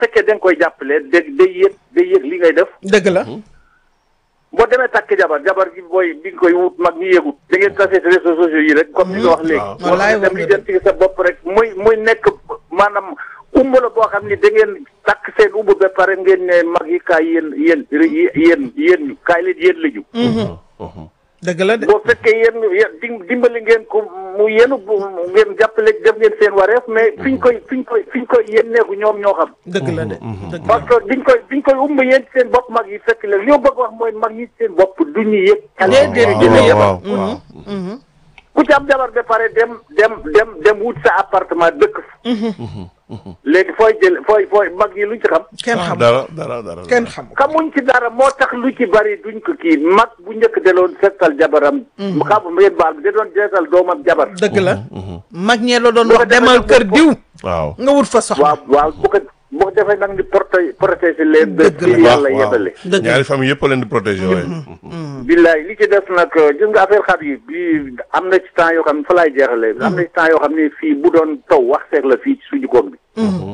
fekkee da nga koy jàppale dégg day yëg day yëg li ngay def dëgg la boo demee takk jabar jabar gi booy bi nga koy wut mag ñi yëgut da ngeen tasee si réseaux sociaux yi rek comme ni nga wax léegi waaw. Wallaay wala dem wax li nga dem ci sa bopp rek muy muy nekk maanaam umb la boo xam ni da ngeen takk seen umb ba pare ngeen ne mag yi kaay yéen yéen yéen yéen ñu kaay leen yéen la ñu dëgg la de boo fekkee yéen yéen dim- dimbali ngeen ko mu yéen bu ngeen jàppale def ngeen seen wareef mais fiñ koy fiñ koy fiñ koy yéen neeku ñoom ñoo xam dëgg la de dëgg la parce que biñ koy biñ koy umb yéen ci seen bopp mag yi fekk la li ma bëgg wax mooy mag ñi ci seen bopp du ñu yëg Déedéet, xale du ñu yëg. waaw waaw ku ci am jabar ba pare dem dem dem dem wut sa appartement dëkk fa léegi fooy jël fooy fooy mag yi luñ ci xam kenn xam dara dara dara kenn xam xamuñ ci dara moo tax lu ci bari duñ ko kii mag bu njëkk de doon seetal jabaram xam ngeen baal bi da doon seetal doomam jabar dëgg la mag ñee la doon Bu ko wax defee demal nag kër bu- diw waaw nga wut fa soxna waaw waaw bu ko bu ko defee nag ni proté protéger leen ba Dëgg la. ci yàlla waaw yebale dëgg la ñaari famille yëpp a leen di protéger waaye billaay li ci def nag gis nga affaire xar yi bi am na ci temps yoo xam ne fa laay jeexalee am na ci temps yoo xam ne fii bu doon taw wax seeg la fii ci suñu koom bi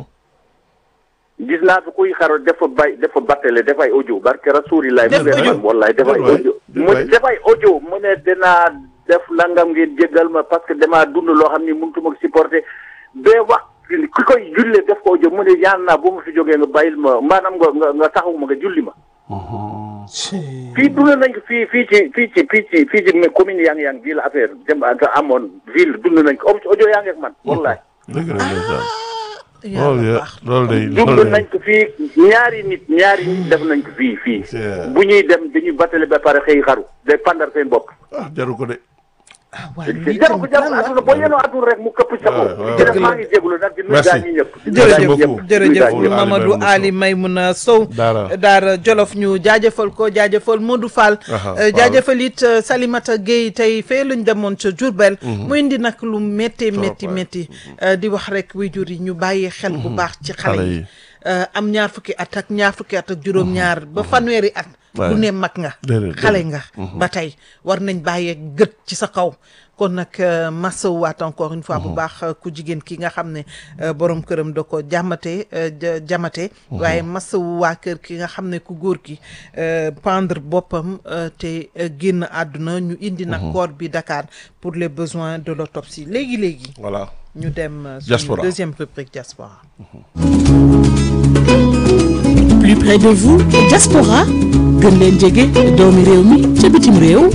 gis naa fi kuy xaro dafa bay dafa battale dafay audio barke rasulilaay Def mu ne audio. wallaay dafay Waay, audio mu waay. dafay audio mu ne dinaa def langam ngeen jéggal ma parce que damaa dund loo xam ni mënutuma ko supporter ba wax ki koy julle def ko audio mu ne ñaan naa bu ma fi jógee nga bàyyil ma maanaam nga nga nga taxaw ma nga julli ma fii dund nañ ko fii fii ci fii ci fii ci fii ci mais commune yang yang bii la affaire dem amoon ville dund nañ ko audio yaa ngi ak man wallaay dëgg la ndeysaan yàlla loolu baax loolu day dund loolu nañ ko fii ñaari nit ñaari nit def nañ ko fii fii C'est- bu ñuy dem dañuy battale ba pare xëy xaru day pandar seen bopp ah jaru ko de ah waaye lii jaru ko tamit jaru lan la adduna boo yenoo adduna rek mu këpp sa Ouais, kaw ouais, jërëjëf ouais. maa ngi jégalu nag di nuyu Merci. gaa ñi ñëpp di nuyu jërëjëf gaa ñi beaucoup. ñëpp. jërëjëf Di nuyu gaa ñi ñëpp. Mamadou Ali Maymouna Sow Daara. Daara Jolof ñu jaajëfal ko jaajëfal Modou Fall Aha, euh, Fall. jaajëfal it euh, Salimata Gueye tey fee lañ demoon ca Diourbel mu indi nag lu métti métti waay. métti euh, di wax rek waajur yi ñu bàyyi xel bu baax ci xale Xale yi yi. Euh, am ñaar fukki at ak ñaar fukki at ak juróom-ñaar ba fanweeri at Ouais. du ne mag nga Déedéet, xale déedéet. nga ba tey war nañ bàyyee gët ci sa kaw kon nag euh, masawaat encore une fois bu baax euh, ku jigéen ki nga xam ne euh, borom këram da ko jàmmate euh, ja- jamate waaye masawu waa kër ki nga xam ne ku góor ki euh, pendre boppam euh, te euh, génn àdduna ñu indi nag corps bi Dakar pour les besoins de l'autopsie léegi-léegi voilà ñu dem euh, suñu Diaspora. deuxième rubrique diaspora plus près de vous diaspora gën leen jege doomi réew mi ca bitim réew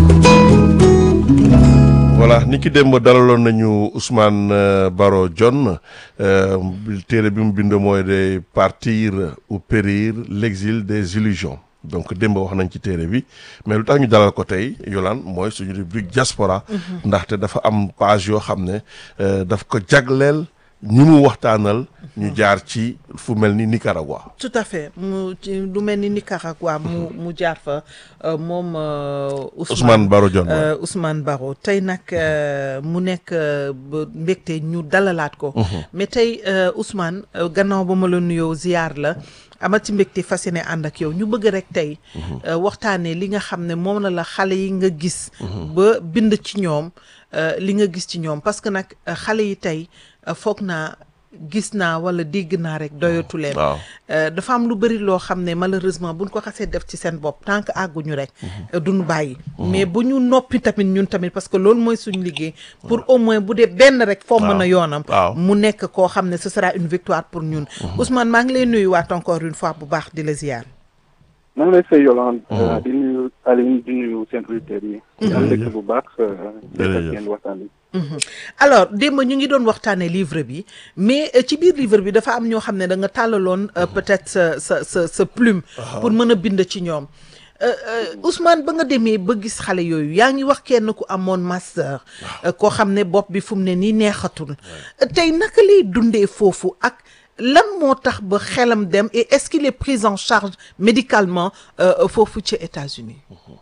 voilà ni ki démb dalaloon nañu Ousmane euh, Baro Dione euh, téere bi mu bind mooy de partir ou périr l'exil des illusions donc démb wax nañ ci téere bi mais lu tax ñu dalal ko tey Yolande mooy suñu rubrique diaspora ndaxte dafa am page yoo xam ne euh, daf ko jagleel ñi mu waxtaanal ñu jaar ci fu mel ni Nicaragua tout à fait mu ci lu mel ni Nicaragua mu mu jaar fa euh, moom euh, Ousmane Baro Dione waaw. euh, Ousmane Baro tey nag euh, mu nekk euh, ba mbégte ñu dalalaat ko mais tey euh, Ousmane euh, gannaaw ba ma la nuyoo ziyaar la amati mbégte fas yéene ànd ak yow ñu bëgg rek tey euh, waxtaanee li nga xam ne moom la la xale yi nga gis ba bind ci ñoom euh, li nga gis ci ñoom parce que nag euh, xale yi tey euh, foog naa gis naa wala dégg naa rek doyatu leen waaw Euh, dafa am lu bëri loo xam ne malheureusement buñ ko xasee def ci seen bopp tant que àgguñu rek euh, duñu bàyyi mais bu ñu noppi tamit ñun tamit parce que loolu mooy suñu liggéey pour au moins bu dee benn rek foo mën a yoonam waaw. mu nekk koo xam ne ce sera une victoire pour ñun Ousmane maa ngi lay nuyuwaat encore une fois bu baax di la ziar maa ngi lay fay Yolande. di nuyu Aline di nuyu seen auditeurs yi. di am mbégte bu baax. def ak Jërëjëf. yéen waxtaan bi. alors démb ñu ngi doon waxtaanee livre bi mais euh, ci biir livre bi dafa am ñoo xam ne da nga tàllaloon euh, peut-être sa sa sa sa plume pour mën a bind ci ñoom Euh, euh, Ousmane ba nga demee ba gis xale yooyu yaa ngi wax kenn ku amoon master euh, koo xam ne bopp bi fu mu ne nii neexatul Euh, tey naka lay dundee foofu ak lan moo tax ba xelam dem et est-ce qu'il est pris en charge médicalement euh, foofu ci États-Unis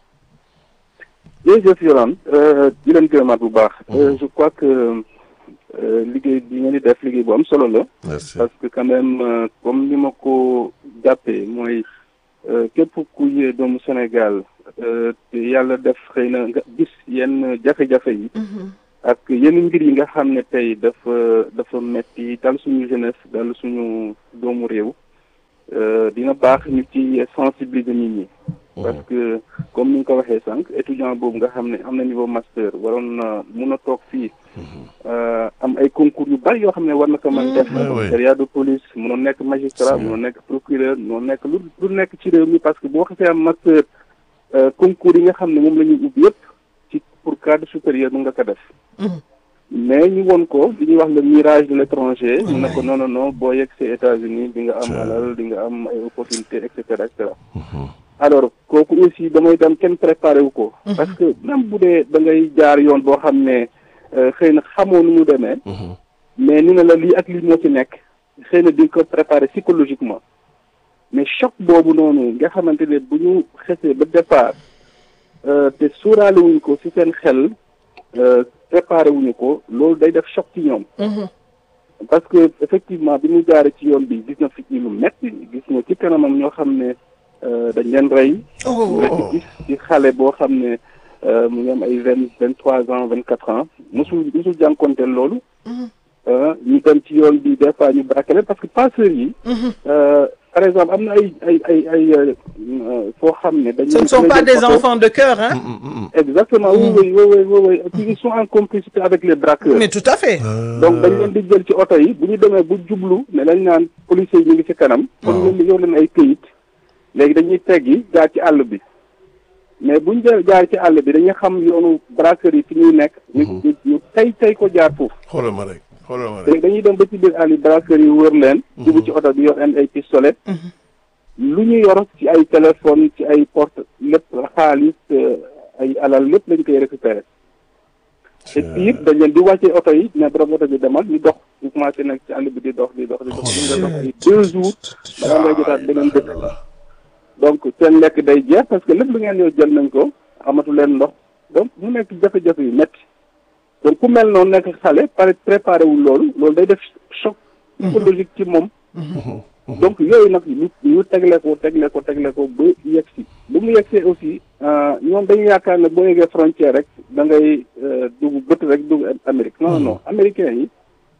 jërëjëf Yolande di leen gërëmaat bu baax. Euh, je crois que euh, liggéey bi ngeen di def liggéey bu am solo la. merci parce que quand même euh, comme ni ma ko jàppee mooy euh, képp kuy doomu Sénégal euh, te yàlla def xëy na nga gis yenn jafe-jafe yi. ak yenn mbir yi nga xam ne tey dafa dafa metti dal suñu jeunesse dal suñu doomu réew euh, dina baax ñu ci sensibiliser nit ñi. parce que comme ni nga ko waxee sànq étudiant boobu nga xam ne am na niveau master waroon na mun a toog fii euh, am ay concours yu bari yoo xam ne war na ko mën def Ouais, ouais. commissariat de police munoon nekk magistrat munoon nekk procureur munoon nekk lu lu nekk ci réew mi parce que boo xasee am master euh, concours yi nga xam ne moom la ñuy ubbi yëpp ci pour cadre supérieur mu nga ko def mais ñu woon ko li ñuy wax le mirage de l'étranger mu ne ko non non non boo yegg see États-Unis di nga am alal di nga am ay opportunités et cetera et cetera alors kooku aussi damay dem kenn préparé wu ko parce que même bu dee da ngay jaar yoon boo xam ne euh, xëy na xamoo nu mu demee mais ni na la lii ak lii moo ci nekk xëy na di nga ko préparé psychologiquement mais choc boobu noonu nga xamante ne bu ñu xesee ba départ euh, te suuraale wuñ ko ci seen xel euh, préparé wuñu ko loolu day def choc ci ñoom parce que effectivement bi mu jaaree ci yoon bi gis na fi lu metti gis na ci kanamam ñoo xam ne euh, dañ leen rey nga ci gis ci xale boo xam ne euh, mu ngi am ay vingt vingt trois ans vingt quatre ans mosul mosul jànkonteel loolu euh, ñu dem ci yoon bi des fois ñu braqué leen parce que passeurs yi euh, par exemple am na ay ay ay ay euh, euh, foo xam ne dañu Ce ne sont pas des enfants de cœur, hein exactement oui oui oui oui oui oui ils sont en complicité avec les braqueurs Mais tout à fait. donc dañ leen di jël ci oto yi bu ñu demee bu jublu ne dañ naan policiers yi ñu ngi ci kanam kon leen di yor leen ay këyit léegi dañuy teggi jaar ci àll bi mais bu ñu jël jaar ci àll bi dañuy xam yoonu braqueurs yi fi ñuy nekk ñu ñu ñu tey tey ko jaar foofu xoolal ma rek xoolal ma rek léegi dañuy dem ba ci biir àll yi braqueurs yi wër leen jubu ci oto bi yor leen ay pistolet lu ñu yor ci ay téléphone ci ay porte lépp xaalis euh, ay alal lépp lañ koy récupérer te biir dañ leen di wàccee oto yi ne borom oto bi demal ñu dox ñu commencé nag ci àll bi di dox di dox di dox di nga dox ay deux jours balaa ngay jotaat beneen dëkk donc seen lekk day jeex parce que lépp lu ngeen yow jël nañ ko amatu leen ndox donc mu nekk jafe-jafe yu métti donc ku mel noonu nekk xale pare préparé wul loolu loolu day def choc psychologique ci moom donc yooyu nag ñu ñu tegle ko tegle ko tegle ko ba yegg si bu mu yegsee aussi euh, ñoom dañu yaakaar ne boo yeggee frontière rek da ngay euh, dugg bët rek dugg Amérique non non non américains yi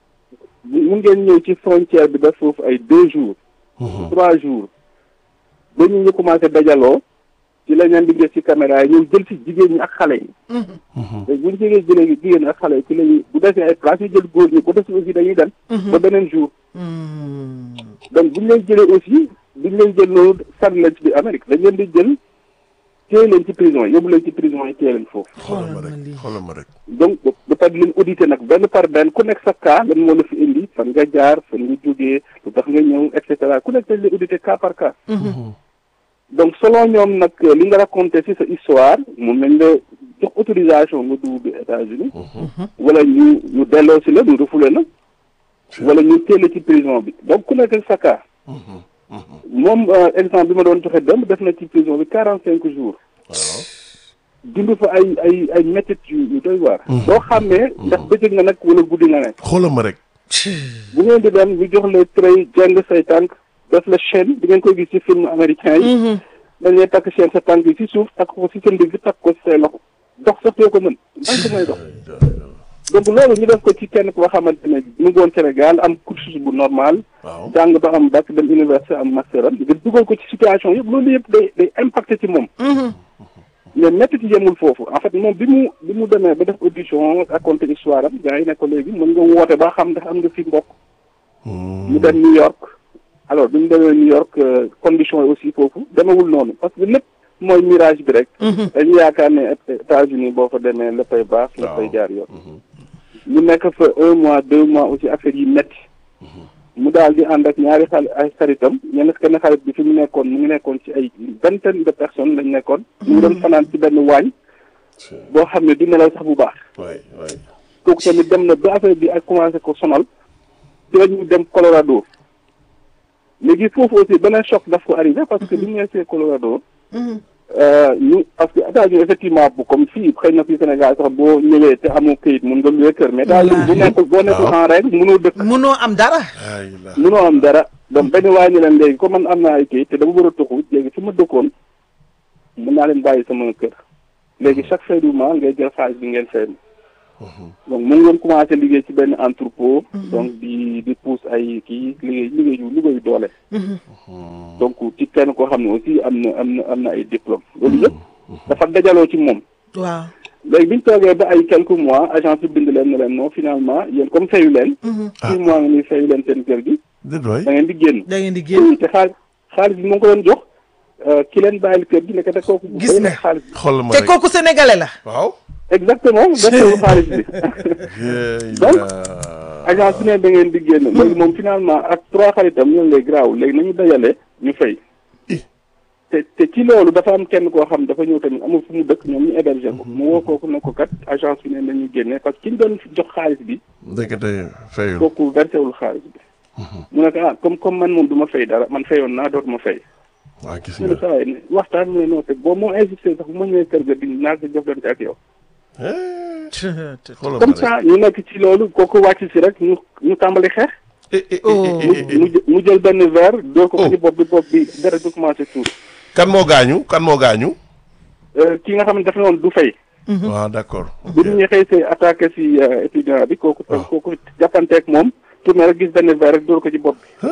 mu ngeen ñëw ci frontière bi def foofu ay deux jours trois jours ba ñu ñu commencé dajaloo ci la leen di gis ci caméra yi ñoom jël ci jigéen ñi ak xale yi te bu ñu jegee jëlee jigéen ñi ak xale yi ci lañuy bu desee ay place ñu jël góor ñi bu desee aussi dañuy dem ba beneen jour donc bu ñu leen jëlee aussi duñ leen jël noonu sànni leen ci biir Amérique dañ leen di jël téye leen ci prison yi yóbbu leen ci prison yi téye leen foofu xoolal ma rek xoolal ma rek donc ba pare di leen audité nag benn par benn ku nekk sa cas lan moo la fi indi fan nga jaar fan nga jógee lu tax nga ñëw et cetera ku nekk dañ leen audité cas par cas donc selon ñoom nag li nga raconté ci sa histoire mun nañ la jox autorisation nga dugg bi États-Unis wala ñu ñu delloo si la ñu refoulé la wala ñu téele ci prison bi donc ku nekk sa cas moom euh, exemple bi ma doon joxe dem def na ci prison bi quarante cinq jours dund fa ay ay ay métit yu yu doy waar boo xamee ndax bëccëg nga nag wala guddi nga nekk xoolal ma rek bu ngeen di dem ñu jox la tray jeng say tànk def la chaîne di ngeen koy gis ci film américain yi dañ lay takk chaîne sa tànk yi ci suuf takk ko ci sa ndigg takk ko ci say loxo dox sax too ko mën dank may dox donc loolu ñu def ko ci kenn koo xamante ne mu ngi woon Sénégal am cursus bu normal waaw jàng ba am bac dem université am master am nga dugal ko ci situation yëpp loolu yëpp day day impacté ci moom mais métti ci yemul foofu en fait moom bi mu bi mu demee ba def audition raconté histoire am gars yi ne ko léegi mën nga woote ba xam ndax am nga fi mbokk mu dem New York alors bi mu demee New York euh, condition yi aussi foofu demewul noonu parce que lépp mooy mirage bi rek dañu yaakaar ne États-Unis boo fa demee léppay baax léppay jaar yoon ñu nekk fa un mois deux mois aussi affaire yi métti mu daal di ànd ak ñaari xale ay xaritam ñenn kenn xarit bi fi mu nekkoon mu ngi nekkoon ci ay vingtaine de personnes lañ nekkoon mu ngi doon fanaan ci benn waañ boo xam ne du nelaw sax bu baax waay waay kooku tamit dem na ba affaire bi ak commencé ko sonal ci la ñu dem Colorado léegi foofu aussi beneen choc daf ko arrivé parce que bi ñu nekkee Colorado euh, ñu parce que États-Unis effectivement bu comme fii xëy na fii Sénégal sax boo ñëwee te amoo këyit mun nga luwee kër mais États-Unis bu nekkul boo nekkul en règle mënoo dëkk munoo am dara. ay la mënoo am dara donc benn waay ñu leen léegi comme man am naa ay këyit te dama war a tuxu léegi fi ma dëkkoon mun naa leen bàyyi sama kër léegi chaque fin du mois ngay jël xaalis bi ngeen fay ma donc mu ngi doon commencé liggéey ci benn entrepôt donc di di pousse ay kii liggéey liggéey yu liggéeyu doole donc ci kenn koo xam ne aussi am na am na am na ay diplôme loolu yëpp dafa dajaloo ci moom waaw léegi bi ñu toogee ba ay quelques mois agence bi bind leen ne leen non finalement yéen comme fayu leen six mois nga ni fayu leen seen kër gi déet waay da ngeen di génn da ngeen di génn oui te xaalis xaalis bi moo ko doon jox ki leen bàyyil kër gi nekk te kooku Gis fay nga. na xaalis bi xoolal ma te rek kooku sénégalais la waaw. exactement versewul xaalis bi Yeey Donc, la- agence bi ne da ngeen di génn léegi moom finalement ak trois xaritam ñoom lay graaw léegi nañu dajale ñu fay Ih. te te ci loolu dafa am kenn koo xam dafa ñëw tamit amul fu mu dëkk ñoom ñu héberger ko mu woo kooku ne ko kat agence bi ne nañu génne parce que ki ñu doon jox xaalis bi ndekete fayul. kooku versewul xaalis bi mu ne ko ah comme comme man moom du ma fay dara man fayoon naa dootuma fay waa gis mu ne nga. saa yi waxtaan mu ne non te boo moo insisté sax bu ma ñëwee kër ga di naa ko jëflante ak yow Eh, xoolal ma comme rek. ça ñu nekk ci loolu kooku wàcc si rek ñu ñu tàmbali xeex Eh, eh, eh, Oh. eh, mu eh, eh. mu jë- mu jël benn verre dóor ko Oh. ci bopp bi bopp bi deret bi commencé tuur kan moo gaañu kan moo gaañu. ki nga xam ne dafa noonu du fay waaw d'accord. bu ñu xëy see attaqué si euh, étudiant bi kooku Ah. kooku jàppanteeg moom tourné rek gis benn verre rek dóor ko ci bopp bi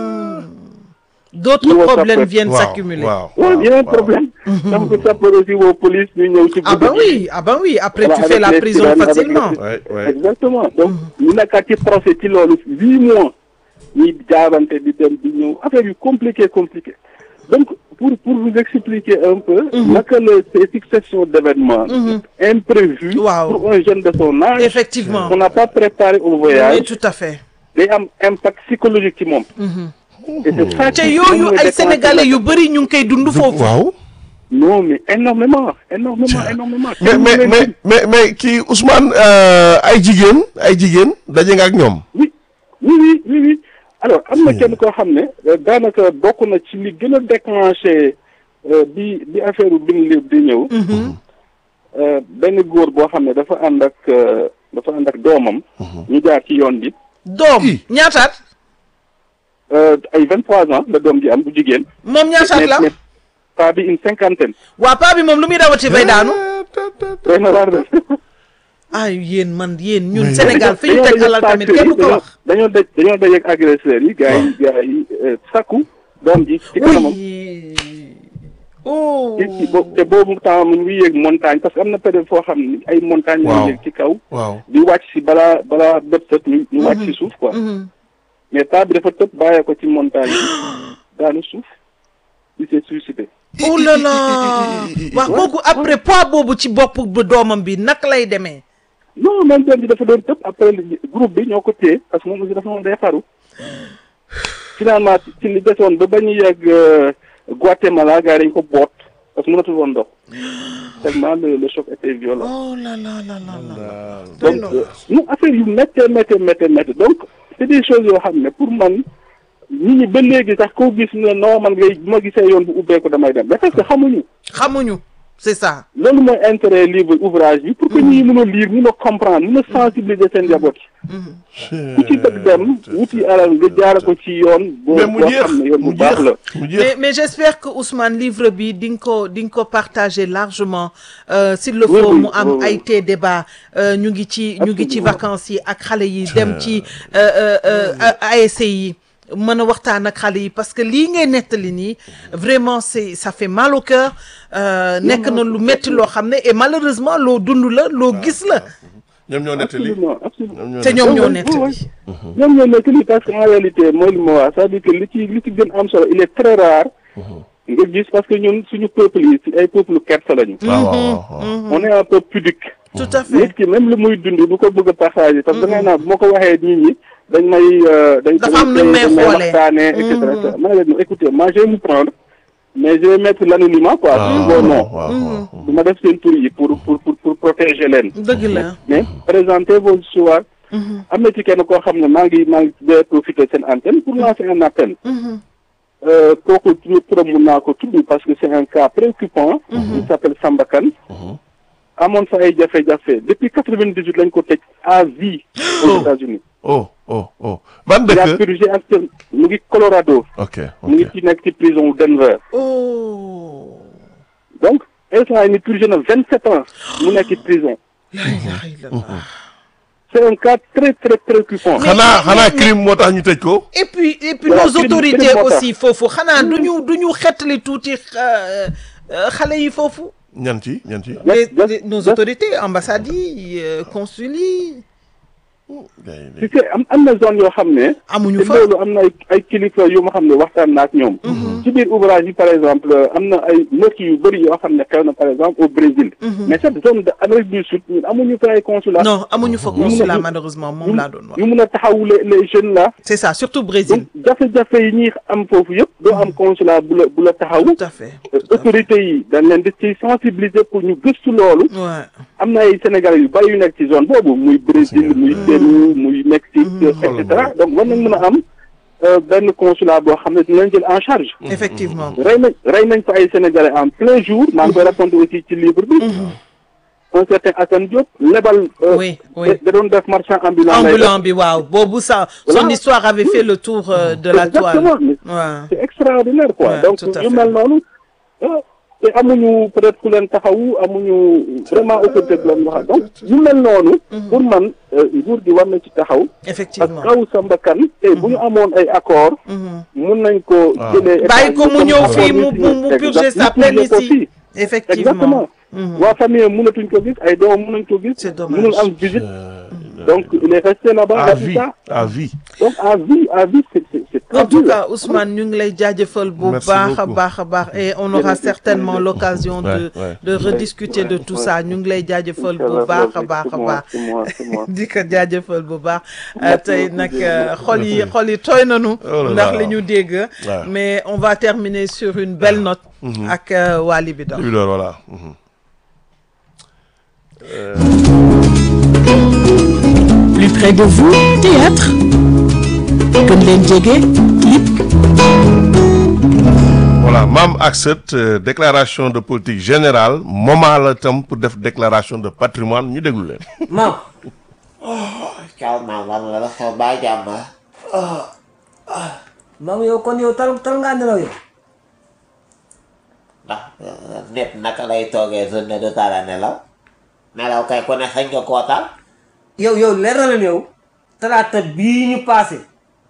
d'autres Ñu woo problèmes sapeur. viennent waaw s'accumuler waaw waaw yeneen waaw. problème donc sapeur aussi woo police ñu ñëw ci ah guddi bah gi. oui ah bah oui après Voilà, tu fais avec la les prison sirènes, avec facilement les- Ouais, ouais. exactement donc ñu nekkaat ci procès ci loolu huit mois ñuy jaabante di dem di ñëw affaire yu compliqué compliqué donc pour pour vous expliquer un peu naka la ces successions d'événements imprévus Waaw. pour un jeune de son âge effectivement on n'a pas préparé au oui voyage tout à fait day am impact psychologique ci moom et c'est ça te qui- yooyu moom mooy ay déclencher sénégalais la- yu bëri ñu ngi koy dund foofu waaw. non mais énormément énormément énormément mais mais mais mais mais kii Ousmane euh, ay jigéen ay jigéen daje nga ak ñoom. oui oui oui oui oui alors am na kenn koo xam ne euh, daanaka bokk na ci li gën a déclenché euh, bi bi affaire u bin léeb di ñëw euh, benn góor boo xam ne dafa ànd ak euh, dafa ànd ak doomam ñu jaar ci yoon bi doom Ih. ñaataat euh, ay vingt trois ans la doom ji am bu jigéen moom ñaataat la mais pas bi une cinquantaine waa paa bi moom lu muy dawati bay daanu doy na waar de ay yéen man yéen ñun Mais- Sénégal fi ñu teg alal tamit kenn du ko wax dañoo daj dañoo daj ak agresseurs yi gars yi gars yi euh, sakku doom ji ci kanamam oui oh ci ci bo- te boobu temps mu ngi yéeg montagne parce que am na période foo xam ne ay montagne Waaw. ñu yéeg ci kaw waaw. di wàcc si balaa balaa bët set ñu ñu wàcc si suuf quoi Mhm. mais paa bi dafa tëb bàyyee ko ci montagne bi daanu suuf il s'est suicidé oh là là waa kooku après poids boobu ci bopp bu doomam bi naka lay demee non même doom ji dafa doon tëb après li- groupe bi ñoo ko téye parce que moom aussi dafa moom day xaru finalement ci- ci li desoon ba ba ñu yegg euh, Guatemala gars yi dañ ko boot parce que mënatul woon dox tellement le le choc était violent oh là là là là là donc euh, ñu affaire yu méttee méttee méttee méttee donc c'est des choses yoo xam ne pour man nit ñi ba léegi sax koo gis ne non man ngay bu ma gisee yoon bu ubbeeku damay dem mais parce que xamuñu xamuñu c'est ça loolu mooy intérêt livre ouvrage bi pour que ñi mën a lire mën a comprendre mën a sensibiliser seen njaboot yi ku ci bëgg dem wuti alal nga jaara ko ci yoon boo mais mu boo jeex xam ne yoon bu mu baax jeex la mu mais jeex. mais j'espère que Ousmane livre bi di nga ko di nga ko partager largement euh, s'il le Oui, faut oui, mu am oui, oui. ay té débat euh, ñu ngi ci ñu ngi ci Absolument. vacances yi ak xale yi dem ci euh, euh, euh, ASC yi mën a waxtaan ak xale yi parce que lii ngay nettali nii vraiment c'est ça fait mal au cœur euh, nekk na lu metti loo xam ne et malheureusement loo dund la loo gis la ñoom ñoo nettali. absolument absolument ñoom ñoo te ñoom ñoo oui, nettali oui. ñoom ñoo nekk lii parce que en réalité mooy li ma wax c'est-à-dire que li ci li ci gën am solo il est très rare nga gis parce que ñun suñu peuple yi ci ay peuple kersa lañu waaw waaw waaw. on est un peu pudique tout à fait nit ki même lu muy dund bu ko bëgg a partager parce que da ngay naan bu ma ko waxee nit ñi dañ may euh, dañ Dafa am nu may dañ may xoolee. waxtaanee et cetera et cetera ma ne leen non, écoutez moi je vais vous prendre mais je vais mettre l'anonymat quoi sur vos noms waaw waaw. du ma def seen tur yi pour pour pour pour protéger leen dëgg la mais présentez vos histoires am na ci kenn koo xam ne maa ngi maa ngi de profiter seen antenne pour lancer un appel Euh, kooku tudd turam mun naa ko tudd parce que c'est un cas préoccupant il s'appelle Samba Kane amoon fa ay jafe-jafe depuis quatre-vingt-dix-huit lañ ko tëj à vie aux États-Unis oh oh oh. ban il a dëkk. purgé actuellement mu ngi Colorado ok mu ngi ok. ci nekk ci prison wu Denver oh donc instant yi ni purgé na vingt-sept ans mu nekk ci prison la ilaha illallah. c'est un cas très très préoccupant. xanaa mais- xanaa mais- crime moo tax ñu tëj ko. et puis et puis Voilà, nos crime- autorités crime moo tax. aussi foofu xanaa du ñu du ñu xettali tuuti euh, euh, xale yi foofu. ñan ci ñan ci. les, just- les- nos just- autorités ambassades yi euh, consul yi si c'est am am na zone yoo xam ne. amuñu te fa. loolu am na ay ay kilifa yu ma xam ne waxtaan na ak ñoom. ci biir ouvrage yi par exemple am na ay meurtres yu bëri yoo xam ne xew na par exemple au Brésil. mais cette zone de Amérique du Sud ñun amuñu fa ay consulat. non amuñu fa mun a- consulat yu- malheureusement moom yu laa doon wax. yu mun a taxawu les les jeunes là. c'est ça surtout Brésil. donc jafe-jafe yi ñuy am foofu yëpp doo am consulat bu la bu la taxaw. tout à fait. tout à fait. autorités yi dañ leen di ci sensibiliser pour ñu gëstu loolu. Ouais. am na ay Sénégalais yu bari yu nekk ci zone boobu muy Brésil muy Pérou muy Mexique et cetera donc war nañ mën a am euh, benn consulat boo xam ne dina leen jël en charge. effectivement. rey nañ rey nañ fa ay Sénégalais en plein jour maa ngi koy raconté aussi ci livre bi. un certain Assane Diop lebal. euh, Oui, oui. da da doon def marchand ambulant. lay def. ambulant bi waaw boobu ça son Voilà. histoire avait fait le tour euh, de la toile. Exactement, mais Ouais. c'est extraordinaire quoi Ouais, donc tout à yu fait. mel noonu ah, te amuñu peut-être ku leen taxawu amuñu vraiment autorité bu leen waxal donc yu mel noonu pour man euh, nguur gi war na ci taxaw parce effectivement. que kaw sa mbakkan te bu ñu amoon ay accord mun nañ ko Ah. jëlee bàyyi ko mu comme ñëw accord fii yi mu signé. mu mu purger Exact- sa mu peine purger ko ici. fii. effectivement. exactement waa famille mënatuñ ko gis ay doom mënuñ ko gis C'est dommage. mënul am visite donc il est resté là-bas à à vie ça à vie. donc à vie à vie c'est c'est c'est très En tout dur. cas, Ousmane, ñu ngi lay jaajëfal bu Merci baax a beaucoup. baax a baax et on aura Jërëjëf. certainement l'occasion de Ouais, ouais. de rediscuter de tout ça ñu ngi lay jaajëfal bu Inch'Allah, baax a c'est baax a moi, baax c'est moi, c'est moi. di ko jaajëfal bu baax Merci tey beaucoup, nag jërëjëf. xol yi xol yi tooy nañu Oh là ndax là. li ñu dégg Ouais. mais on va terminer sur une belle note ak euh, waa Libidor Libidor voilà. Mhm. Plus près de vous, théâtre. Gën leen jege, clip. voilà maam ak sët euh, déclaration de politique générale moment la tam pour def déclaration de patrimoine ñu déglu leen. maam Ciao maam lan la la xew baa jàmm maam yow kon yow tal tal ngaa nelaw yow ndax nit naka lay toogee journée de tala nelaw nelaw kay ku ne xëy nga koo tal yow yow leer na leen yow talaata bii ñu passé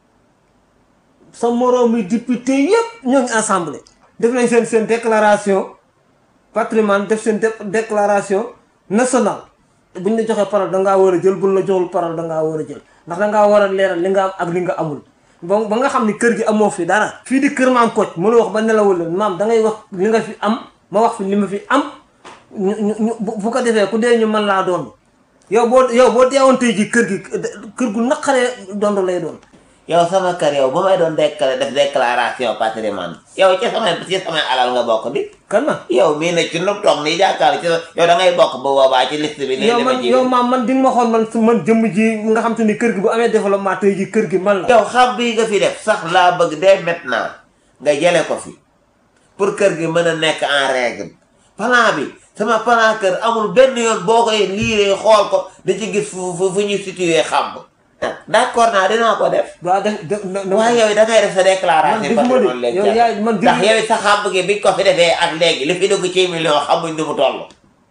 sa moroomi député yëpp ñoo ngi assemblée def nañ seen seen déclaration patrimoine def seen dé- déclaration nationale buñ la joxee parole dangaa war a jël buñ la joxul parole dangaa war a jël ndax dangaa war a leeral li nga am ak li nga amul ba ba nga xam ni kër gi amoo fi dara fii di kër maam Kocc mënu wax ba nelawul leen maam da ngay wax li nga fi am ma wax fi li ma fi am ñu ñu ñu bu bu ko defee ku dee ñu mën laa doon yow boo yow boo deewoon tey ji kër gi kër gu naqaree dondo lay doon yow sama kër yow bu may doon décla def déclaration patrimoine yow ci samay ci samay alal nga bokk di kan ma yow mii ne ci nu toog nii jàkkaar ci sa yow da ngay bokk bu boobaa ci liste bi yow léegi ma man ji yow maam man di nga ma xool man su man jëmm ji nga xam te ni kër gi bu amee développement tey ji kër gi man la yow xam bii nga fi def sax laa bëgg dès maintenant nga jële ko fi pour kër gi mën a nekk en règle plan bi sama plan kër amul benn yoon boo koy liiree xool ko da ci gis fu fu fu ñu situé xam d'accord naa dinaa ko def waaw def def waaye yow da ngay def sa déclaration Man defuma de. patrimoine léegi Yow yaay- man ndax defuma- yow sa xàmb gi biñ ko fi defee ak léegi li fi dugg ci million xamuñ nu mu toll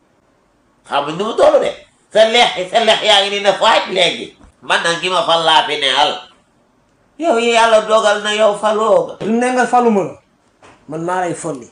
xamuñ nu mu toll de sa leex sa leex yaa ngi ni ne faaj léegi man nag ki ma fal laa fi neexal yow yàlla dogal na yow faloo nga lu ne nga faluma la man maa lay folli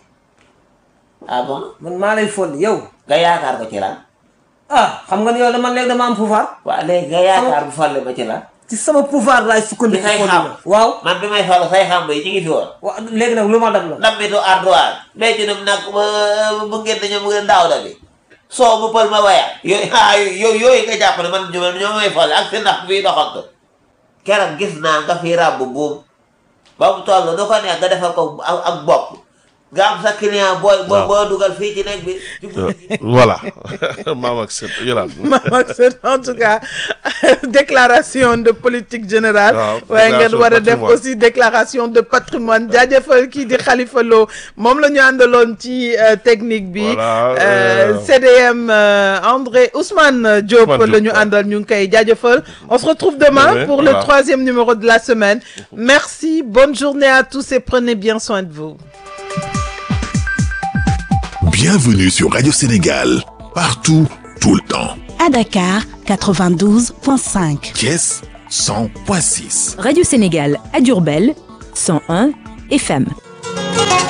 ah bon man maa lay folli yow nga yaakaar ko ci lan ah xam nga ni yow dama léegi dama am pouvoir waa léegi nga yaakaar bu falle ma ci lan ci sama pouvoir laay ci sukkandiku say folli xam la waaw man bi may falu say xam yi ci ngi fi woon waaw léegi nag lu ma dab la ndammitu ardoise léegi nag nag bu ngeen dañoo mu ngeen daaw da bi soo mu pël ma waya yooyu ah yooyu yooyu nga jàpp ne man ñoo ñoo may fole ak si ndax fii doxantu keroog gis naa nga fi ràbb buum ba mu toll du ko neex nga defal ko ak ak bopp nga am sa client booy boo Waaw. boo dugal fii ci nekk bi ci Euh, guddi gi. voilà maam ak sët Yolande. Maman Sène, en tout cas déclaration de politique générale Waaw, waaye ngeen déclaration war a de def patrimoine. aussi déclaration de patrimoine jaajëfal kii di Khalifa Lo moom la ñu àndaloon ci euh, technique bi Voilà, Euh, euh, CDM euh, André Ousmane Diop Ousmane la Diop, ñu ouais. àndal ñu ngi koy jaajëfal on se retrouve demain Demain, pour le voilà. troisième numéro de la semaine merci bonne journée à tous et prenez bien soin de vous Bienvenue sur Radio Sénégal, partout, tout le temps. à Dakar 92.5. Thiès 100.6. Radio Sénégal à Diourbel 101 FM.